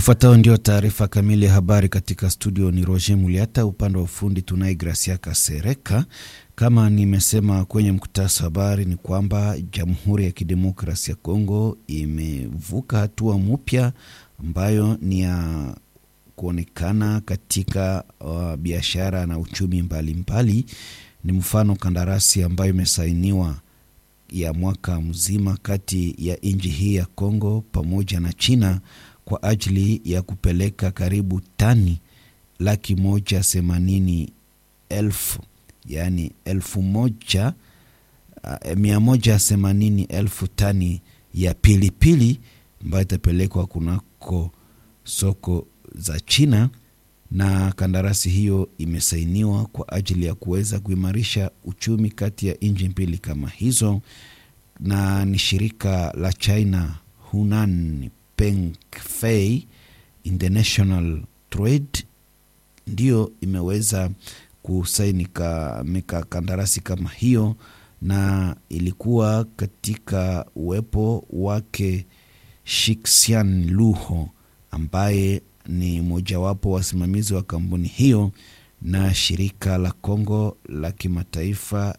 Ifuatayo ndio taarifa kamili ya habari katika studio. Ni Roger Muliata, upande wa ufundi tunaye Gracia Kasereka. Kama nimesema kwenye mkutasa habari ni kwamba Jamhuri ya Kidemokrasia ya Kongo imevuka hatua mpya ambayo ni ya kuonekana katika uh, biashara na uchumi mbalimbali mbali. Ni mfano kandarasi ambayo imesainiwa ya mwaka mzima kati ya nchi hii ya Kongo pamoja na China kwa ajili ya kupeleka karibu tani laki moja themanini elfu yaani elfu moja uh, mia moja themanini elfu tani ya pilipili ambayo itapelekwa kunako soko za China na kandarasi hiyo imesainiwa kwa ajili ya kuweza kuimarisha uchumi kati ya nchi mbili kama hizo, na ni shirika la China Hunan Pengfei International Trade ndiyo imeweza kusaini mika kandarasi kama hiyo, na ilikuwa katika uwepo wake Shixian Luho ambaye ni mojawapo wasimamizi wa kampuni hiyo na shirika la Kongo la kimataifa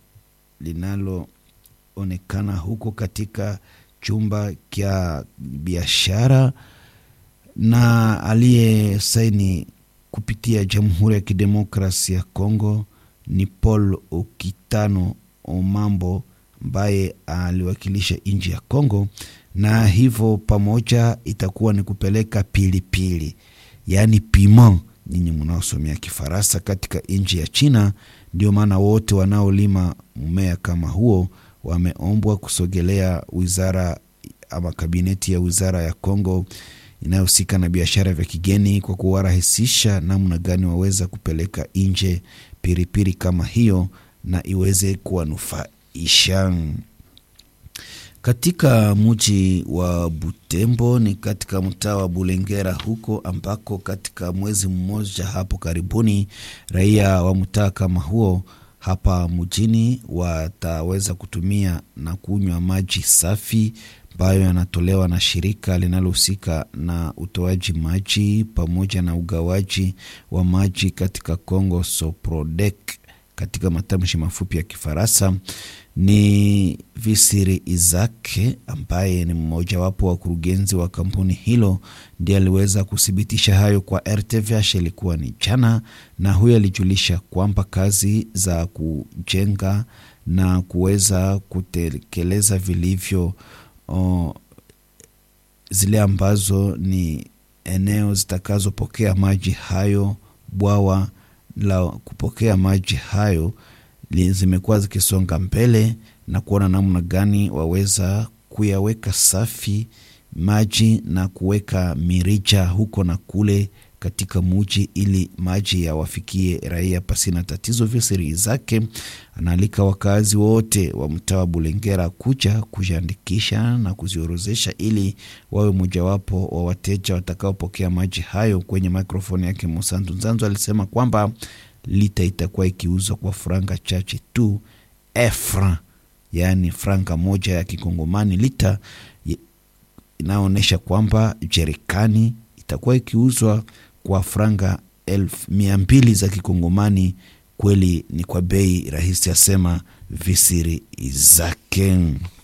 linaloonekana huko katika chumba cha biashara, na aliyesaini kupitia Jamhuri ya Kidemokrasia ya Kongo ni Paul Okitano Omambo ambaye aliwakilisha nchi ya Kongo, na hivyo pamoja itakuwa ni kupeleka pilipili pili, yaani piment, nyinyi mnaosomea Kifaransa katika nchi ya China. Ndio maana wote wanaolima mmea kama huo wameombwa kusogelea wizara ama kabineti ya wizara ya Kongo inayohusika na biashara vya kigeni kwa kuwarahisisha namna gani waweza kupeleka nje piripiri kama hiyo na iweze kuwanufaisha. Katika mji wa Butembo ni katika mtaa wa Bulengera huko ambako katika mwezi mmoja hapo karibuni raia wa mtaa kama huo hapa mjini wataweza kutumia na kunywa maji safi ambayo yanatolewa na shirika linalohusika na utoaji maji pamoja na ugawaji wa maji katika Congo, Soprodec katika matamshi mafupi ya Kifaransa. Ni Visiri Izake ambaye ni mmojawapo wa wakurugenzi wa kampuni hilo ndiye aliweza kuthibitisha hayo kwa RTVH, ilikuwa ni jana, na huyo alijulisha kwamba kazi za kujenga na kuweza kutekeleza vilivyo o, zile ambazo ni eneo zitakazopokea maji hayo, bwawa la kupokea maji hayo zimekuwa zikisonga mbele na kuona namna gani waweza kuyaweka safi maji na kuweka mirija huko na kule katika muji ili maji yawafikie raia pasina tatizo. Visiri zake anaalika wakazi wote wa mtaa wa Bulengera kuja kujiandikisha na kuziorozesha ili wawe mojawapo wa wateja watakaopokea maji hayo. Kwenye mikrofoni yake Musantu Nzanzo alisema kwamba lita itakuwa ikiuzwa kwa franga chache tu efra, yaani franga moja ya kikongomani lita, inaonyesha kwamba jerikani itakuwa ikiuzwa kwa franga elfu mia mbili za kikongomani. Kweli ni kwa bei rahisi, asema visiri zake.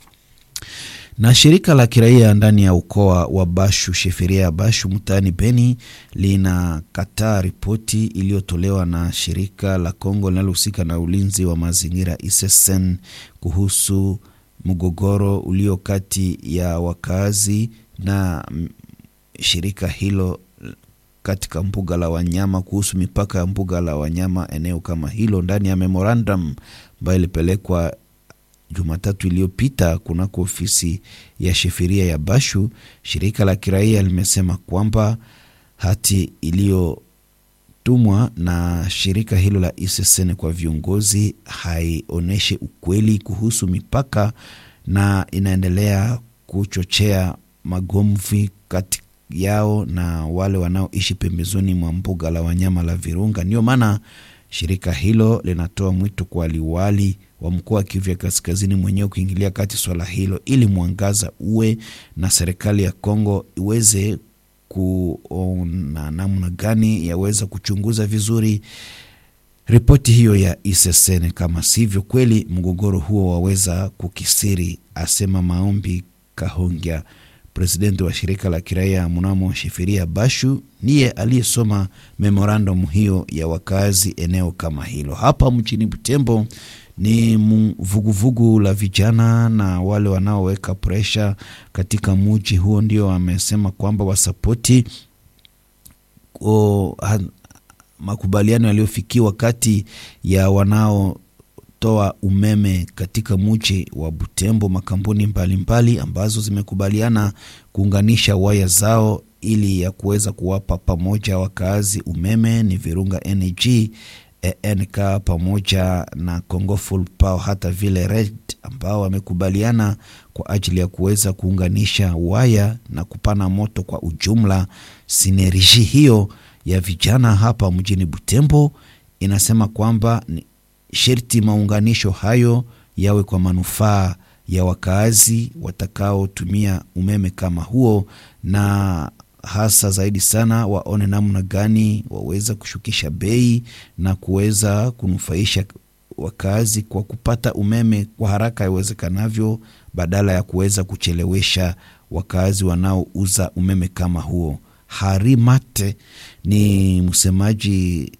Na shirika la kiraia ndani ya ukoa wa Bashu, sheferia ya Bashu mtaani Beni, linakataa ripoti iliyotolewa na shirika la Kongo linalohusika na ulinzi wa mazingira ISSN kuhusu mgogoro ulio kati ya wakazi na shirika hilo katika mbuga la wanyama kuhusu mipaka ya mbuga la wanyama eneo kama hilo, ndani ya memorandum ambayo ilipelekwa Jumatatu iliyopita kunako ofisi ya sheferia ya Bashu, shirika la kiraia limesema kwamba hati iliyotumwa na shirika hilo la ISSN kwa viongozi haionyeshi ukweli kuhusu mipaka na inaendelea kuchochea magomvi kati yao na wale wanaoishi pembezoni mwa mbuga la wanyama la Virunga. Ndio maana shirika hilo linatoa mwito kwa liwali wa mkoa wa Kivu ya Kaskazini mwenyewe kuingilia kati swala hilo ili mwangaza uwe na serikali ya Kongo iweze kuona namna gani yaweza kuchunguza vizuri ripoti hiyo ya ICCN. Kama sivyo kweli, mgogoro huo waweza kukisiri, asema Maombi Kahongya, presidenti wa shirika la kiraia mnamo Shifiria Bashu, ndiye aliyesoma memorandum hiyo ya wakazi eneo kama hilo. Hapa mchini Butembo ni vuguvugu la vijana na wale wanaoweka presha katika muji huo ndio wamesema kwamba wasapoti o, ha, makubaliano yaliyofikiwa kati ya wanaotoa umeme katika muji wa Butembo, makampuni mbalimbali mbali, ambazo zimekubaliana kuunganisha waya zao ili ya kuweza kuwapa pamoja wakaazi umeme ni Virunga Energy ENK pamoja na Congo Full Power hata vile Red ambao wamekubaliana kwa ajili ya kuweza kuunganisha waya na kupana moto kwa ujumla. Sinerji hiyo ya vijana hapa mjini Butembo inasema kwamba sherti maunganisho hayo yawe kwa manufaa ya wakaazi watakaotumia umeme kama huo na hasa zaidi sana waone namna gani waweza kushukisha bei na kuweza kunufaisha wakazi kwa kupata umeme kwa haraka iwezekanavyo, badala ya kuweza kuchelewesha wakazi wanaouza umeme kama huo. Hari Mate ni msemaji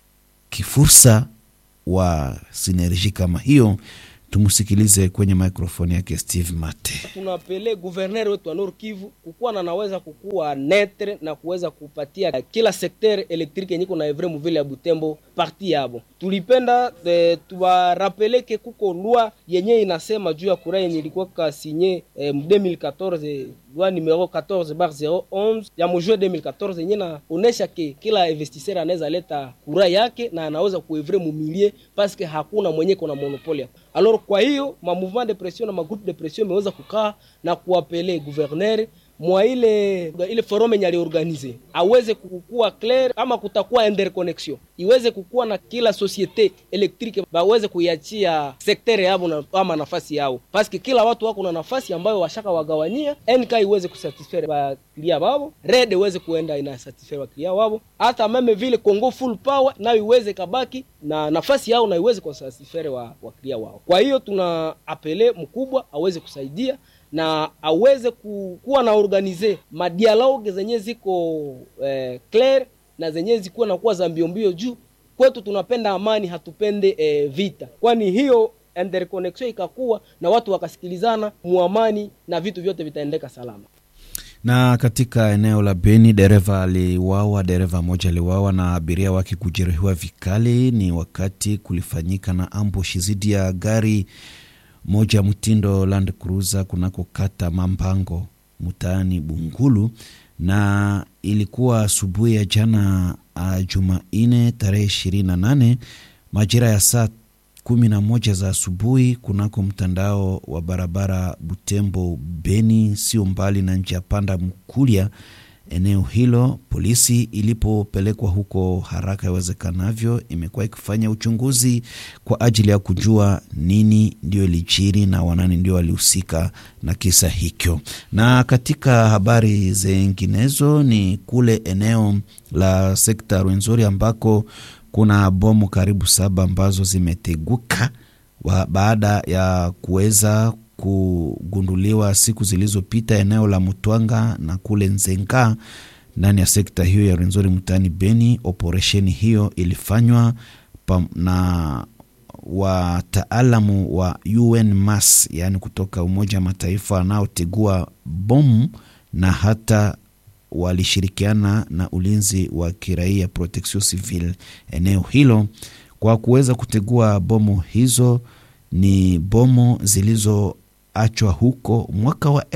kifursa wa sinerji kama hiyo. Tumusikilize kwenye mikrofoni yake Steve Mate. Tunapele guverner wetu wa Nord Kivu kukuwa na naweza kukuwa netre na kuweza kupatia kila sekter elektrike yenye kuna evre muvile ya Butembo parti yabo. Tulipenda e, tuwarapeleke kuko lwa yenye inasema juu ya kura yenye ilikuwa kasinye e, 2014 loi numero 14 bar 011 ya mujue 2014 yenye naonesha ke kila investisseur anaweza leta kura yake na anaweza kuevre mumilie paske hakuna mwenye kuna monopole alors kwa hiyo ma mouvement de pression na ma groupe de pression imeweza kukaa na kuapele gouverneur mwa ile ile forum yenye aliorganize aweze kukua clair, ama kutakuwa interconnection iweze kukuwa na kila societe elektrike baweze kuiachia sektere yabo na, ama nafasi yao, paske kila watu wako na nafasi ambayo washaka wagawanyia. NK iweze kusatisfaire baklia babo, red iweze kuenda ina satisfaire baklia wabo, hata meme vile Congo full power nayo iweze kabaki na nafasi yao na iweze kusatisfaire wa waklia wao. Kwa hiyo tuna apele mkubwa aweze kusaidia na aweze kuwa na organize madialogue zenye ziko eh, clair na zenye zikuwa nakuwa za mbiombio juu kwetu tunapenda amani, hatupende eh, vita, kwani hiyo interconnection ikakuwa na watu wakasikilizana muamani na vitu vyote vitaendeka salama. Na katika eneo la Beni dereva aliwawa, dereva moja aliwawa na abiria wake kujeruhiwa vikali. Ni wakati kulifanyika na ambushi dhidi ya gari moja mtindo Land Cruiser kunako kata Mambango mtaani Bungulu, na ilikuwa asubuhi ya jana uh, Jumanne tarehe ishirini na nane majira ya saa kumi na moja za asubuhi kunako mtandao wa barabara Butembo Beni, sio mbali na njia panda Mkulia. Eneo hilo polisi ilipopelekwa huko haraka iwezekanavyo, imekuwa ikifanya uchunguzi kwa ajili ya kujua nini ndio ilijiri na wanani ndio walihusika na kisa hicho. Na katika habari zinginezo ni kule eneo la sekta Rwenzori ambako kuna bomu karibu saba ambazo zimeteguka baada ya kuweza kugunduliwa siku zilizopita eneo la Mutwanga na kule Nzenga ndani ya sekta hiyo ya Rwenzori mtaani Beni. Operesheni hiyo ilifanywa na wataalamu wa UNMAS, yaani kutoka Umoja wa Mataifa wanaotegua bomu na hata walishirikiana na ulinzi wa kiraia Protection Civil eneo hilo kwa kuweza kutegua bomu hizo. Ni bomu zilizoachwa huko mwaka wa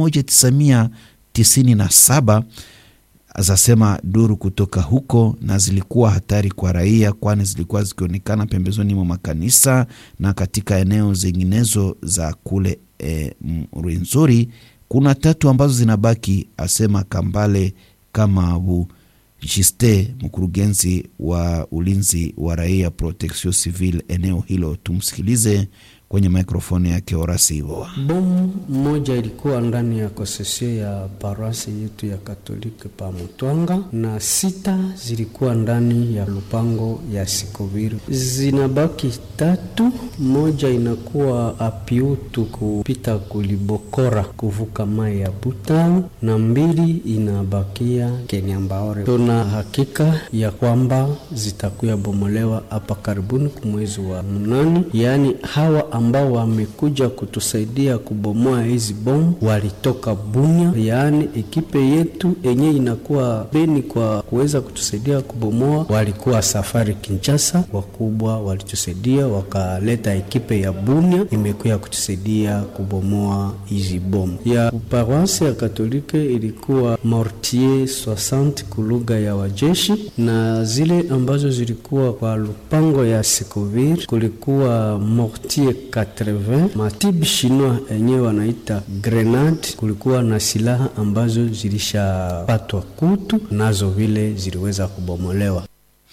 1997 zasema duru kutoka huko, na zilikuwa hatari kwa raia, kwani zilikuwa zikionekana pembezoni mwa makanisa na katika eneo zinginezo za kule e, Rwenzori. Kuna tatu ambazo zinabaki, asema Kambale Kamabu Jiste, mkurugenzi wa ulinzi wa raia Protection Civil eneo hilo. Tumsikilize kwenye mikrofoni yake Orasivo. Bomu moja ilikuwa ndani ya konsesio ya paroasi yetu ya Katoliki pa Mutwanga na sita zilikuwa ndani ya lupango ya Sikoviri. Zinabaki tatu, moja inakuwa apiutu kupita kulibokora kuvuka mai ya Butalo na mbili inabakia Kenyambaore. Tuna hakika ya kwamba zitakuya bomolewa hapa karibuni kumwezi wa mnane, yaani hawa ambao wamekuja kutusaidia kubomoa hizi bomu walitoka Bunya, yaani ekipe yetu yenye inakuwa Beni kwa kuweza kutusaidia kubomoa, walikuwa safari Kinshasa. Wakubwa walitusaidia wakaleta ekipe ya Bunya imekuya kutusaidia kubomoa hizi bomu. Ya paroisi ya Katolike ilikuwa mortier 60 kulugha ya wajeshi, na zile ambazo zilikuwa kwa lupango ya Sikovir kulikuwa mortier 80 matibu chinois yenyewe wanaita grenade. Kulikuwa na silaha ambazo zilishapatwa kutu, nazo vile ziliweza kubomolewa.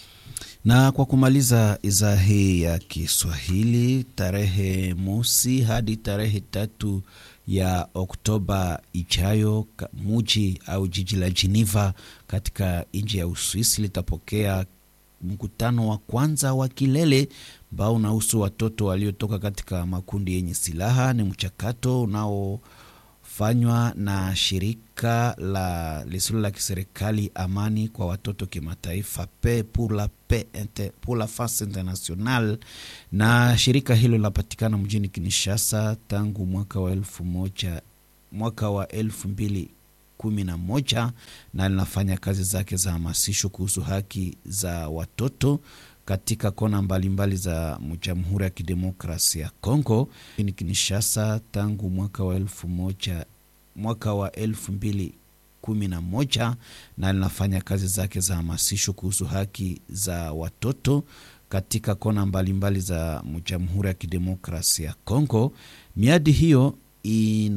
Na kwa kumaliza idhaa hii ya Kiswahili, tarehe mosi hadi tarehe tatu ya Oktoba ijayo, muji au jiji la Geneva katika nchi ya Uswisi litapokea mkutano wa kwanza wa kilele ambao unahusu watoto waliotoka katika makundi yenye silaha. Ni mchakato unaofanywa na shirika la lisilo la kiserikali Amani kwa Watoto Kimataifa, Paix pour la Paix pour la Face Internationale, na shirika hilo linapatikana mjini Kinshasa tangu mwaka wa elfu moja mwaka wa elfu mbili kumi na moja na linafanya kazi zake za hamasisho kuhusu haki za watoto katika kona mbalimbali mbali za Jamhuri ya Kidemokrasia ya Kongo ni Kinshasa tangu mwaka wa elfu moja mwaka wa elfu mbili kumi na moja na linafanya kazi zake za hamasisho kuhusu haki za watoto katika kona mbalimbali mbali za Jamhuri ya Kidemokrasia ya Kongo. Miadi hiyo ina